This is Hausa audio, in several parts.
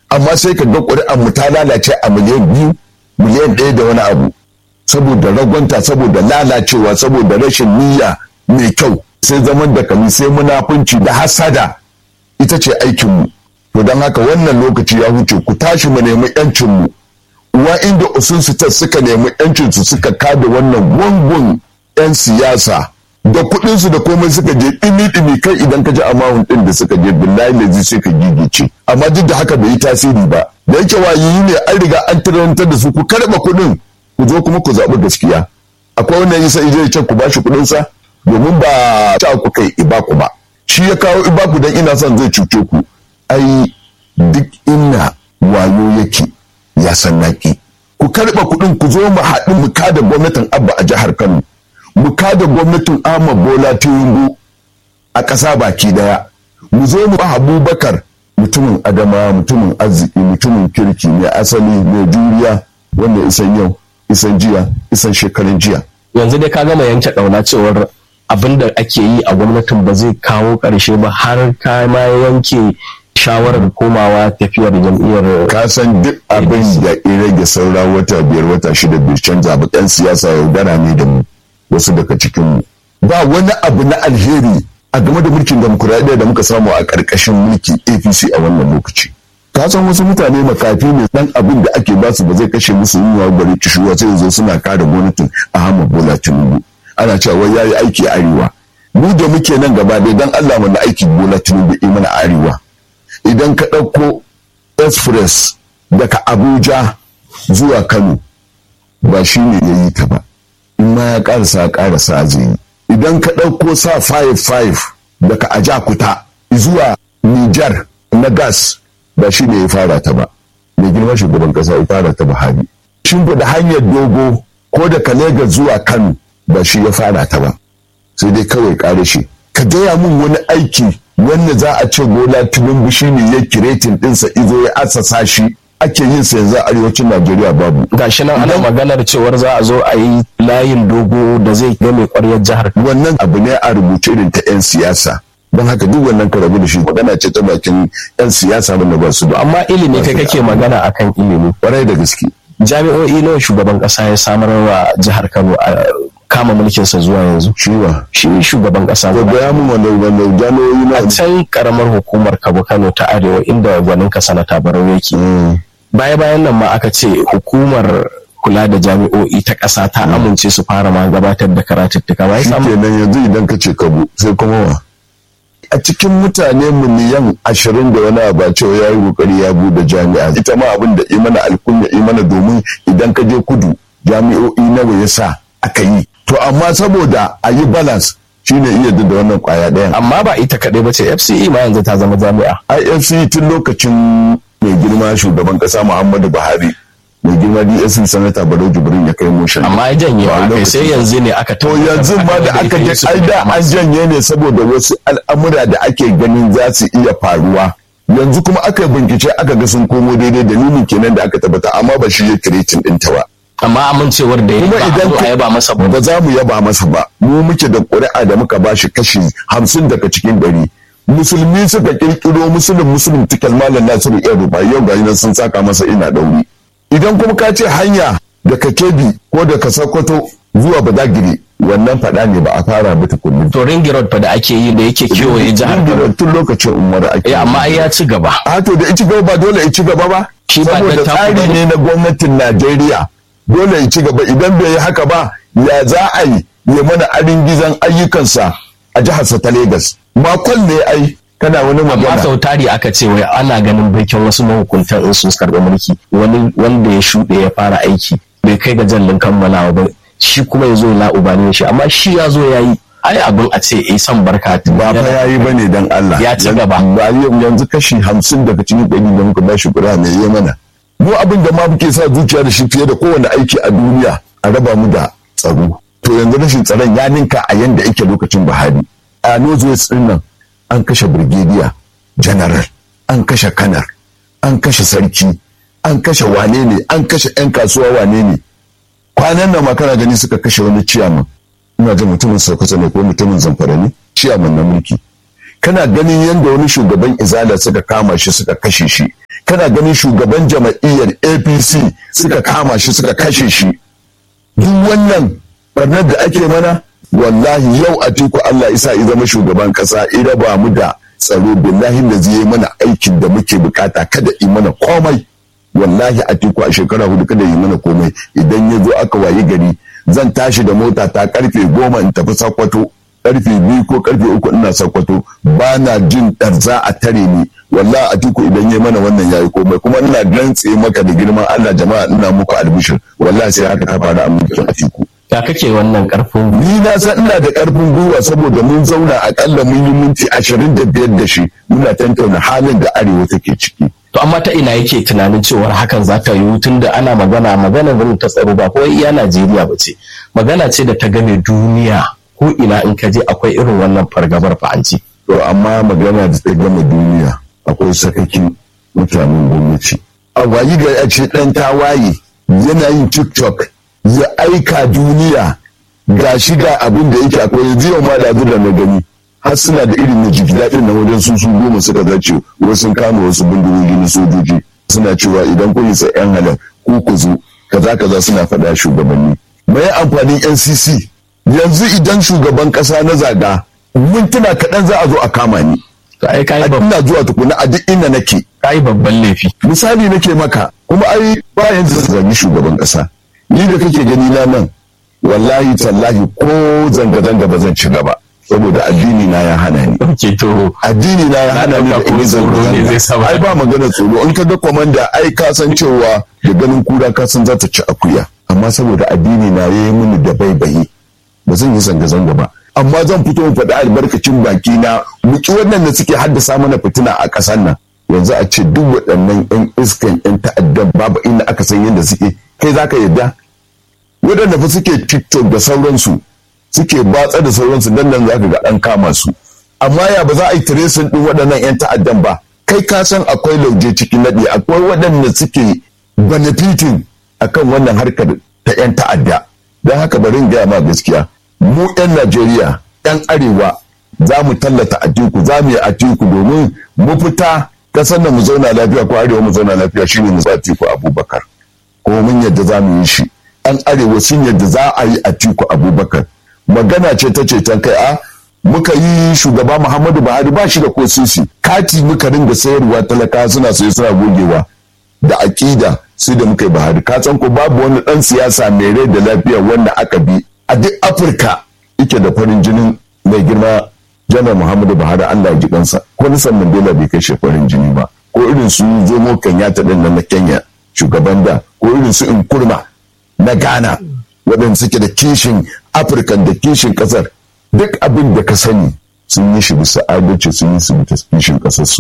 amma sai ka ga ƙuri'an mu ta lalace a miliyan biyu miliyan ɗaya da wani abu saboda ragwanta saboda lalacewa saboda rashin niyya mai kyau sai zaman da kami sai munafunci da hasada ita ce aikinmu to don haka wannan lokaci ya huce ku tashi mu nemi yancinmu uwa inda usun ta suka nemi yancinsu suka kada wannan gungun 'yan siyasa da kuɗinsu da komai suka je ɗimi-ɗimi kai idan ka ji amahun ɗin da suka je billahi lazi sai ka gigice amma duk da haka bai yi tasiri ba da yake wayoyi ne an riga an tarantar da su ku karɓa kuɗin ku zo kuma ku zaɓi gaskiya akwai wannan yasa ije ce ku bashi kuɗinsa domin ba ta ku kai ibaku ba shi ya kawo ibaku dan ina son zai cuce ku ai duk inna wayo yake ya san naki ku karɓa kuɗin ku zo mu haɗu mu kada gwamnatin abba a jihar kano mu kada gwamnatin ahmad bola tinubu a ƙasa baki daya mu zo mu abubakar mutumin adama mutumin arziki mutumin kirki mai asali mai juriya wanda isan yau isan jiya isan shekarun jiya yanzu dai ka gama yanke ɗauna cewar abin da ake yi a gwamnatin ba zai kawo ƙarshe ba har ka ma yanke shawarar komawa tafiyar jam'iyyar ka san duk abin da ya rage saura wata biyar wata shida bai canza ba ɗan siyasa yaudara ne da mu wasu daga cikin mu ba wani abu na alheri a game da mulkin demokuraɗiyya da muka samu a ƙarƙashin mulki apc a wannan lokaci ka san wasu mutane makafi ne dan abin da ake basu ba zai kashe musu yunwa bari kishuwa sai yanzu suna kare gwamnatin ahmad bola tinubu ana cewa wai yayi aiki a arewa mu da muke nan gaba dai dan allah mana aiki bola tinubu yi mana arewa idan ka ɗauko express daga abuja zuwa kano ba shi ne ya yi ta ba in ma ya ƙarasa ƙarasa zai yi idan ka ɗauko sa 5-5 daga ajakuta zuwa nijar na gas ba shi ne ya fara ta ba mai girma shugaban ƙasa ya fara ta buhari shimfiɗa hanyar dogo ko daga Legas zuwa kano ba shi ya fara ta ba sai dai kawai ƙare shi ka gaya min wani aiki wanda za a ce bola tinubu shi ne ya kiretin ɗinsa izo ya asasa shi ake yin sa yanzu a arewacin najeriya babu gashi nan ana maganar cewar za a zo a yi layin dogo da zai game ƙwaryar jihar wannan abu ne a rubuce irin ta 'yan siyasa don haka duk wannan ka rabu da shi magana ce ta bakin 'yan siyasa wanda ba su da amma ilimi kai kake magana akan ilimi kwarai da gaske jami'o'i nawa shugaban kasa ya samar wa jihar kano a kama mulkinsa zuwa yanzu ciwa shi shugaban kasa ko ga mu wanda wanda jami'o'i na a can karamar hukumar kabo kano ta arewa inda gwanin ka sanata barau yake baya bayan nan ma aka ce hukumar kula da jami'o'i ta ƙasa ta amince su fara ma gabatar da karatuttuka ba shi kenan yanzu idan ka ce kabo sai kuma wa a cikin mutane miliyan ashirin da wani abu cewa ya yi kokari ya bude jami'a ita ma abin da imana alkunya imana domin idan ka je kudu jami'o'i nawa ya sa aka yi to amma saboda a yi balance shine iya da wannan kwaya ɗayan amma ba ita kaɗai ba ce fce ma yanzu ta zama jami'a ifc tun lokacin mai girma shugaban ƙasa muhammadu buhari mai girma dsc sanata barau jibrin ya kai motion amma ya janye wa kai sai yanzu ne aka to yanzu ma da aka je ai da an janye ne saboda wasu al'amura da ake ganin za su iya faruwa yanzu kuma aka bincike aka ga sun komo daidai dalilin kenan da aka tabbata amma ba shi ya kiretin ɗinta ba amma amincewar da ya kuma ba idan a yaba masa ba ba za mu yaba masa ba mu muke da ƙuri'a da muka bashi kashi hamsin daga cikin ɗari musulmi suka kirkiro musulun musulun tikal malam nasiru yan ruba yau ga nan sun saka masa ina ɗauri idan kuma ka ce hanya daga kebi ko daga sokoto zuwa badagiri wannan faɗa ne ba a fara ba tukunni to ringi road fa da ake yi da yake kewaye jihar Kano tun lokacin umar ake eh amma ai ya ci gaba a to da ci gaba ba dole ya ci gaba ba Shi ba saboda dattaku tsari bane. ne na gwamnatin Najeriya dole ya ci gaba idan bai yi haka ba ya za a yi ya mana arin gizon ayyukansa a jiharsa ta Legas makon ne ai kana wani amma magana sau tari aka ce wai ana ganin baikin wasu mahukuntan in sun karɓi mulki wani wanda ya shuɗe ya fara aiki bai kai ga jallin kammalawa ba shi kuma ya zo la'ubani shi amma shi ya zo ya yi ai abin a ce eh san barka ba fa ya yi bane dan Allah Ya ci gaba. ba yau yanzu kashi hamsin daga cikin ɗari da muka bashi kura mai yi mana mu abin da ma muke sa zuciya da shi fiye da kowane aiki a duniya a raba mu da tsaro to yanzu rashin tsaron ya ninka a yanda yake lokacin Buhari a Northwest din nan an kashe brigadier general an kashe kanar an kashe sarki an kashe wane ne an kashe 'yan kasuwa wane ne kwanan nan ma kana gani suka kashe wani ciyaman ina jin mutumin sokoto ne ko mutumin zamfara ne ciyaman na mulki kana ganin yadda wani shugaban izala suka kama shi suka kashe shi kana ganin shugaban jama'iyyar apc suka kama shi suka kashe shi duk wannan barnar da ake mana wallahi yau a tiku allah isa ya zama shugaban kasa ira ba mu da tsaro billahi da zai mana aikin da muke bukata kada yi mana komai wallahi a tiku a shekara hudu kada yi mana komai idan ya zo aka wayi gari zan tashi da mota ta karfe goma in tafi sakwato karfe biyu ko karfe uku ina sakwato ba na jin ɗarza a tare ni wallahi a tiku idan ya mana wannan yayi komai kuma ina rantse maka da girman Allah jama'a ina muku albishir wallahi sai haka ta faru a mulkin a tiku ya kake wannan karfin ni na san ina da karfin gwiwa saboda mun zauna akalla mun yi minti ashirin da biyar da shi muna tantauna halin da arewa take ciki to amma ta ina yake tunanin cewar hakan za ta yiwu tun da ana magana magana zan ta tsaro ba ko iya Najeriya ba ce magana ce da ta game duniya ko ina in ka je akwai irin wannan fargabar fa'anci to amma magana da ta gama duniya akwai sakakin mutanen gwamnati a wayi ga a ce dan tawaye yana yin tiktok ya aika duniya ga shi ga abin da yake akwai yanzu yau ma da da na gani har suna da irin na jiki daɗin na wajen su su goma suka zace wasu kama wasu bindigogi na sojoji suna cewa idan kun isa yan halar ku ku zo kaza kaza suna faɗa shugabanni mai amfanin ncc yanzu idan shugaban ƙasa na zaga mintuna kaɗan za a zo a kama ni to ai kai ina zuwa tukuna a duk inda nake kai babban laifi misali nake maka kuma ai bayan da zagi shugaban ƙasa ni da kake gani na nan wallahi tallahi ko zanga-zanga ba zan ci gaba saboda addini na ya hana ni ke to addini na ya hana ni da in zanga-zanga ai ba magana tsoro in ka ga komanda ai ka san cewa da ganin kura ka san za ta ci akuya amma saboda addini na yayi mini da baibayi ba zan yi zanga-zanga ba amma zan fito in faɗi albarkacin baki na muki wannan da suke haddasa mana fitina a ƙasar nan yanzu a ce duk waɗannan 'yan iskan 'yan ta'addan babu inda aka san yadda suke kai za ka yarda waɗanda fa suke tiktok da sauransu suke batsa da sauransu dan nan za ka ga an kama su amma ya ba za a yi tracing ɗin waɗannan 'yan ta'addan ba kai ka san akwai lauje cikin naɗi akwai waɗanda suke benefiting akan wannan harkar ta 'yan ta'adda don haka bari in gaya ma gaskiya mu 'yan najeriya 'yan arewa za mu tallata atiku za mu yi atiku domin mu fita kasar da mu zauna lafiya ko arewa mu zauna lafiya shine mu atiku abubakar kuma mun yadda za mu yi shi an arewa sun yadda za a yi atiku abubakar magana ce ta ceton kai a muka yi shugaba muhammadu buhari ba shi da ko sisi kati muka ringa sayarwa talaka suna saye suna gogewa da aƙida sai da muka yi buhari ka san ko babu wani ɗan siyasa mai rai da lafiya wanda aka bi a duk afirka yake da farin jinin mai girma janar muhammadu buhari allah ya ji kansa ko nisan mandela bai kai farin jini ba ko irin su zomo kenyatta din na kenya shugaban da ko irin su nkurma na ghana waɗanda suke da kishin afirka da kishin ƙasar duk abin da ka sani sun yi shi bisa adalci sun yi su bisa kishin ƙasar su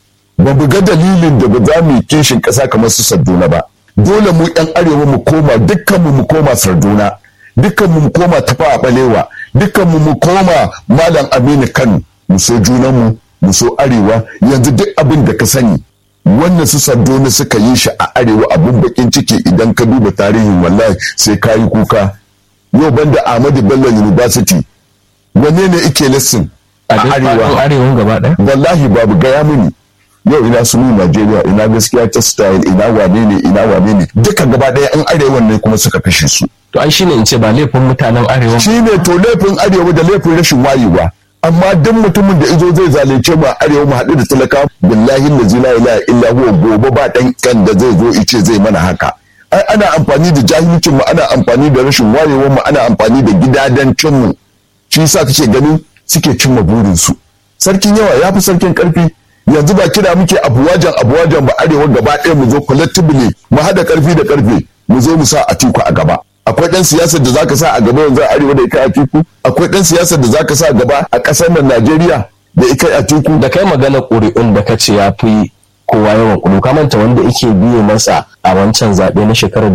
ba mu ga dalilin da ba za mu yi kishin ƙasa kamar su sarduna ba dole mu yan arewa mu koma dukkan mu mu koma sarduna dukkan mu mu koma tafa a balewa dukkan mu mu koma malam aminu kano mu so junan mu mu so arewa yanzu duk abin da ka sani wannan su sardona suka yi shi a arewa abin bakin ciki idan ka duba tarihin wallahi sai ka yi kuka yau banda ahmadu bello university wanne ne ike lesson a arewa arewan gaba ɗaya wallahi babu gaya mini yau ina sunu Najeriya ina gaskiya ta style ina wane ne ina wane ne duka gaba ɗaya an arewa ne kuma suka kashe su to ai shine in ce ba laifin mutanen arewa shine to laifin arewa da laifin rashin wayewa amma duk mutumin da izo zai zalunce mu a arewa mu haɗu da talaka billahi la ilaha illa huwa gobe ba dan kan da zai zo ice zai mana haka ai ana amfani da jahilcin mu ana amfani da rashin wayewar mu ana amfani da gidadancin mu shi yasa kake ganin suke cimma burin su sarkin yawa ya fi sarkin karfi yanzu ba kira muke abuwajan abuwajan ba arewa gaba ɗaya mu zo collectively mu haɗa karfi da karfe mu zo mu sa atiku a gaba akwai ɗan siyasar da zaka sa a gaba yanzu a arewa da ika atiku akwai ɗan siyasar da zaka sa a gaba a ƙasar nan najeriya da ika atiku da kai magana ƙuri'un da ka ce ya fi kowa yawan ƙuri'u ka manta wanda yake biye masa a wancan zaɓe na shekarar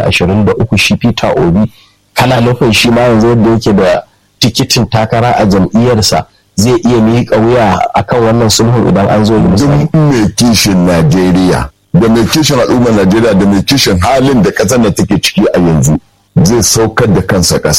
2023 shi peter obi kana nufin shi ma yanzu yadda yake da tikitin takara a jam'iyyarsa zai iya miƙa wuya akan wannan sulhun idan an zo misali. Duk mai kishin Najeriya da mai kishin al'ummar Najeriya da mai kishin halin da ƙasar da take ciki a yanzu zai saukar da kansa ƙasa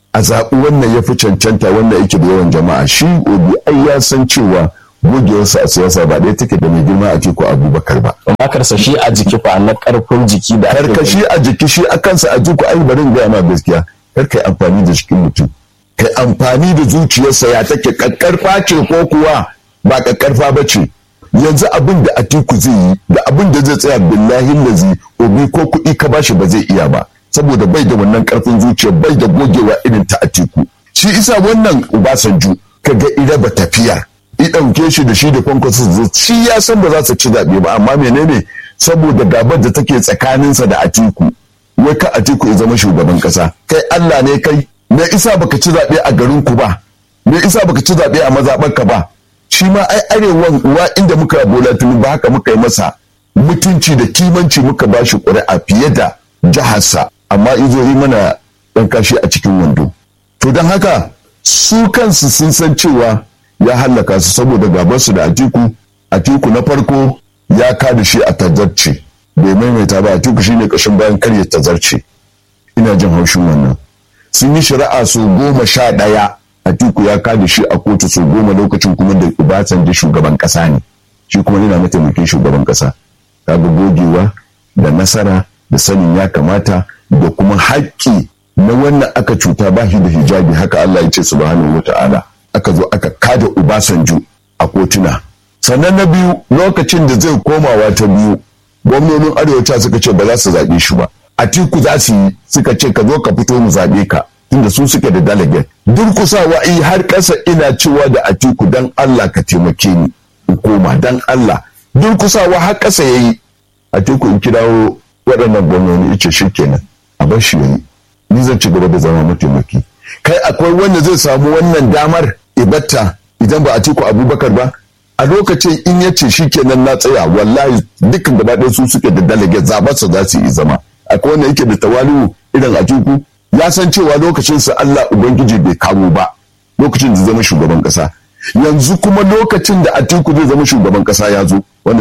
a zaɓi wannan ya fi cancanta wannan yake da yawan jama'a shi obi ai ya san cewa gogewarsa a siyasa ba ɗaya take da mai girma a teku abubakar ba amma karsashi a jiki fa na karfin jiki da ake karkashi a jiki shi a kansa a jiku ai bari in gaya ma gaskiya kar kai amfani da jikin mutum kai amfani da zuciyarsa ya take kakkarfa ce ko kuwa ba kakkarfa ba ce yanzu abin da atiku zai yi da abin da zai tsaya billahi lazi obi ko kuɗi ka bashi ba zai iya ba saboda bai da wannan karfin zuciya bai da gogewa irin ta atiku shi isa wannan ubasanju kaga ira ba tafiya i ɗauke shi da shi da kwankwaso shi ya san ba za su ci zaɓe ba amma menene saboda gabar da take tsakaninsa da atiku wai ka atiku ya zama shugaban ƙasa kai allah ne kai me isa baka ci zaɓe a garin ku ba me isa baka ci zaɓe a mazaɓarka ba shi ma ai arewan uwa inda muka bola tuni ba haka muka yi masa mutunci da kimanci muka ba shi ƙuri'a fiye da jiharsa amma izo yi mana ɗan kashi a cikin wando to don haka su kansu sun san cewa ya hallaka su saboda gabansu da atiku atiku na farko ya kada shi a tazarce bai maimaita ba atiku shine kashin bayan karya tazarce ina jin haushin wannan sun yi shari'a su goma sha ɗaya atiku ya kada shi a kotu su goma lokacin kuma da Obasanjo shugaban ƙasa ne shi kuma yana mataimakin shugaban ƙasa kaga gogewa da nasara da sanin ya kamata da kuma haƙƙi na wannan aka cuta ba shi da hijabi haka Allah ya ce subhanahu wa ta'ala aka zo aka kada Obasanjo a kotuna sannan na biyu lokacin da zai komawa ta biyu gwamnonin arewaci suka ce ba za su zaɓe shi ba atiku za su yi suka ce ka zo ka fito mu zaɓe ka tunda su suke da delegate durkusawa yi har ƙasa ina cewa da atiku dan Allah ka taimake ni in koma dan Allah durkusawa har ƙasa yayi atiku in kirawo waɗannan gwamnoni ice shi kenan a bar shi yayi ni zan ci gaba da zama mataimaki kai akwai wanda zai samu wannan damar ibatta idan ba atiku abubakar ba a lokacin in ya ce shi kenan na tsaya wallahi dukkan gaba ɗaya su suke da delegate zaɓarsa za su yi zama akwai wanda yake da tawali'u irin atiku ya san cewa lokacin sa Allah ubangiji bai kawo ba lokacin da zama shugaban kasa yanzu kuma lokacin da atiku zai zama shugaban kasa ya zo wanda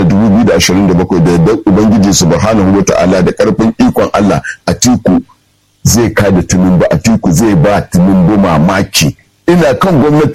2027 da yadda ubangiji subhanahu wata'ala da karfin ikon Allah atiku zai kada tunumbu atiku zai ba tunumbu mamaki ina kan gwamnati